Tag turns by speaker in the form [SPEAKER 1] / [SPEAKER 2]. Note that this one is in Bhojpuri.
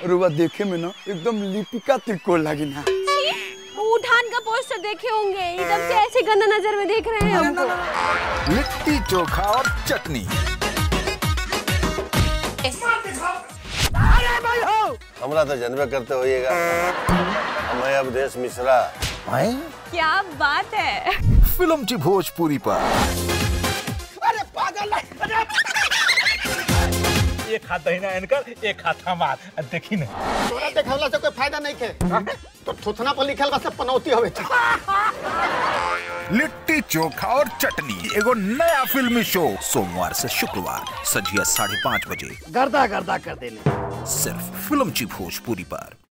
[SPEAKER 1] रुआ देखे में ना एकदम लिपिका तिरकोल लगी ना
[SPEAKER 2] उठान का पोस्टर देखे होंगे एकदम से ऐसे गंदा नजर में देख रहे हैं हमको
[SPEAKER 3] लिट्टी चोखा और चटनी
[SPEAKER 4] हमरा तो जनबे करते होइएगा हम हैं अवधेश मिश्रा
[SPEAKER 2] क्या बात है
[SPEAKER 3] फिल्म ची भोजपुरी पर
[SPEAKER 5] एक हाथ दहिना इनकर एक हाथ हमार आ देखी ना
[SPEAKER 6] तोरा देखवला से कोई फायदा नहीं खे तो थुथना पर लिखल बा सब पनौती हवे
[SPEAKER 3] लिट्टी चोखा और चटनी एगो नया फिल्मी शो सोमवार से शुक्रवार संझिया साढ़े पाँच बजे
[SPEAKER 6] गर्दा गर्दा कर देले
[SPEAKER 3] सिर्फ फिल्म ची भोजपुरी पर